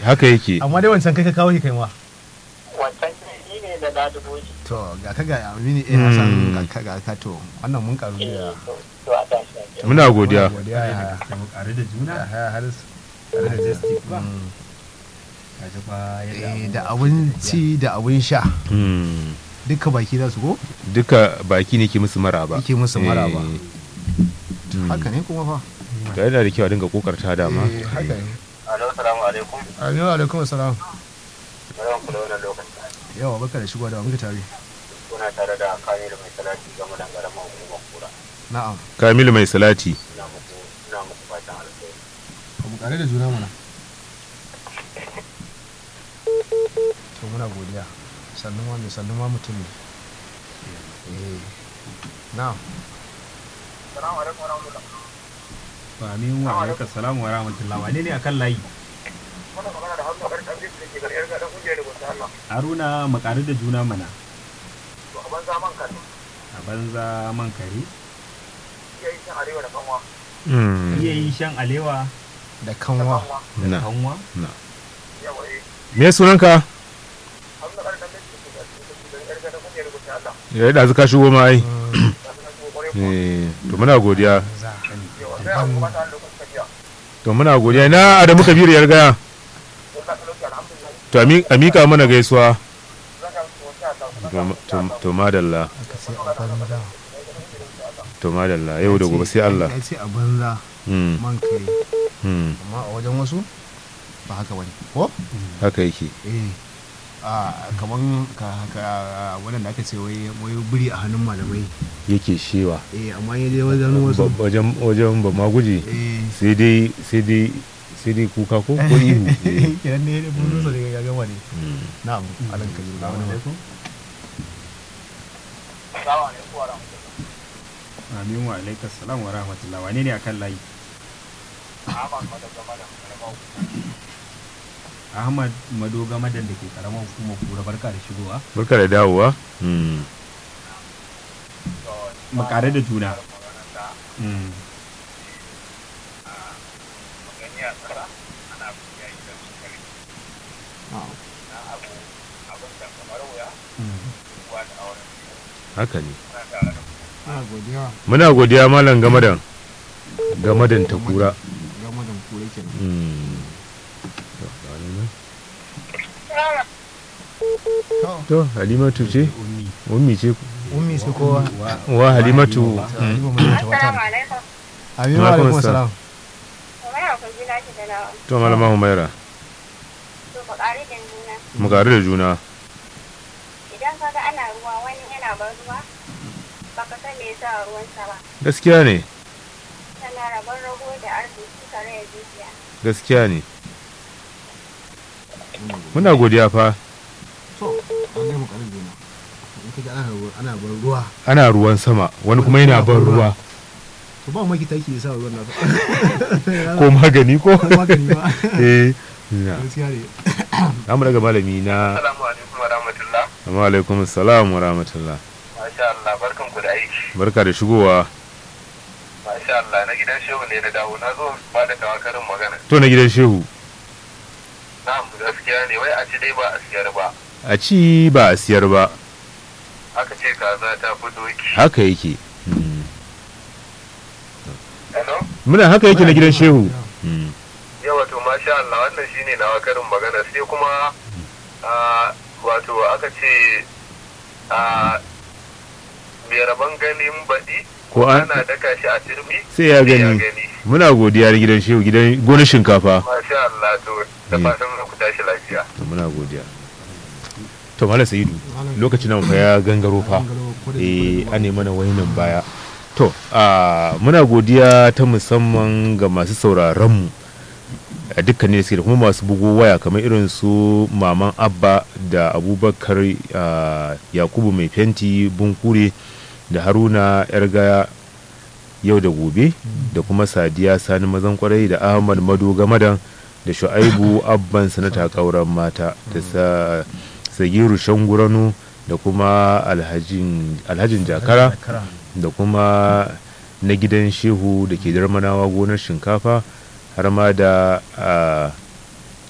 haka yake amma dai wancan kai ka kawo shi kai ma wancan shi ne da na dubo shi to ga ka ga amini eh hasan ga ka ga ka to wannan mun karu eh da to to a tashi lafiya muna godiya godiya ya da mu ƙare da juna ya haris da majestic ba kaji fa yadda eh abubuwa da abinci da abin sha Hmm. duka baki za su ko duka baki ne ke musu maraba Yake musu maraba. Eh, haka ne kuma fa da yana da kyau a dinga kokarta dama eh haka ne alo salamu alaikum aminu alaikum assalam barkan ku da wannan lokaci yawa baka da shigo da muke tare kuna tare da kamilu mai salati game da karamar hukumar kura na'am kamilu mai salati ina muku ina muku fatan alheri mu kare da juna mana to muna godiya sannan ma mai sannan ma mutum ne eh na'am salamu alaikum warahmatullahi amin wa alaikum salam wa rahmatullah wane ne akan layi wannan magana da hannu ƙarƙar da ke gariyar ga dan kungiyar da gusa Allah haruna mu ƙare da juna mana to a banza man kan a banza man kare iya yi cin arewa da kanwa Hmm. iya yi shan alewa da kanwa da na kanwa yawa eh me sunanka hannu ƙarƙar da ke gariyar ga dan kungiyar da gusa Allah ya yi ɗazu ka shigo ma ai da sunan shi kokore ku Eh, to muna godiya yawa sai a kuma ta lokacin tafiya to muna godiya na adamu kabiru ya gaya don ka talauci alhamdulillah to a mi- a mika mana gaisuwa zan ka musu wata ta to to- to madalla aka sai a banza to madalla yau da gobe sai Allah ya ce a banza Hmm, man kai hmm, amma a wajen wasu ba haka bane ko haka yake eh a kaman ka ka wannan da aka ce wai wai buri a hannun malamai yake shewa eh amma ya je wajen wasu Ba- wajen wajen ba ma guji eh sai dai sai dai sai dai kuka ko ko ihu Eh, kiran ne da mun so daga gama ne hmm. na'am alan kabiru da wani alaikum salamu alaikum wa rahmatullahi amin wa alaikum salam wa rahmatullah wane ne akan layi Ahmad Madaka Madam Karamau ahmad madoga madan da ke karamar hukumar kura barka da shigowa barka da dawowa Hmm. mu ƙare da juna maganar da Mm. gani a tsara ana biya gidan su kare na'am na abu abin da kamar wuya Mm. kuwa da auren haka ne suna tare da ana godiya muna godiya malam gamadan gamadan ta kura gama da kure kenan Hmm. To, ga wani nan. to to halimatu ce ummi ummi ce ummi su kowa wa halimatu Wa- Hmm. Halima mun ta wata Assalamu alaikum. Aminu Wa alaikum alaikum assalam. salam Kamar yau kun ji na shi da nawa. to malama humaira To ku ƙari da juna. mu gari da juna Idan ka ga ana ruwa wani yana ban ruwa, baka san me yasa ruwansa ba. gaskiya ne Tana rabon rago da arziki tare da zuciya. gaskiya ne muna godiya fa to an ga mu karin juna in ka ga ana ruwa ana ban ruwa ana ruwan sama wani kuma yana ban ruwa to ba maki taki ya sa ruwan na ko magani ko ko magani ba eh na. gaskiya ne za mu daga malami na Assalamu alaikum wa rahmatullah amma alaikum salam wa rahmatullah Masha Allah barkan ku da aiki barka da shigowa Masha Allah na gidan shehu ne da dawo na zo ba da tawakarin magana to na gidan shehu na'am gaskiya ne wai a ci dai ba a siyar ba a ci ba a siyar ba aka ce kaza ta fi doki haka yake Hmm. hello muna haka yake na gidan shehu Hmm. yawa to masha Allah wannan shine nawa karin magana sai kuma a wato aka ce a mai rabon ganin baɗi ko an ana daka shi a turmi sai ya gani muna godiya da gidan shehu gidan gonar shinkafa masha Allah to da Mm. fatan za ku tashi lafiya to muna godiya to mala sa'idu lokacin nan fa ya gangaro fa eh an nemi mana wainan baya to a muna godiya ta musamman ga masu sauraron mu a dukkanin da suke da kuma masu bugo waya kamar irin su maman abba da abubakar ah, yakubu mai fenti bunkure da haruna yar gaya yau da gobe da kuma sadiya sani mazan kwarai da ahmad mado gamadan da shu'aibu abban sanata kauran mata da sa sagiru shanguranu da kuma alhajin alhajin jakara da kuma na gidan shehu da ke darmanawa gonar shinkafa har ma da ah,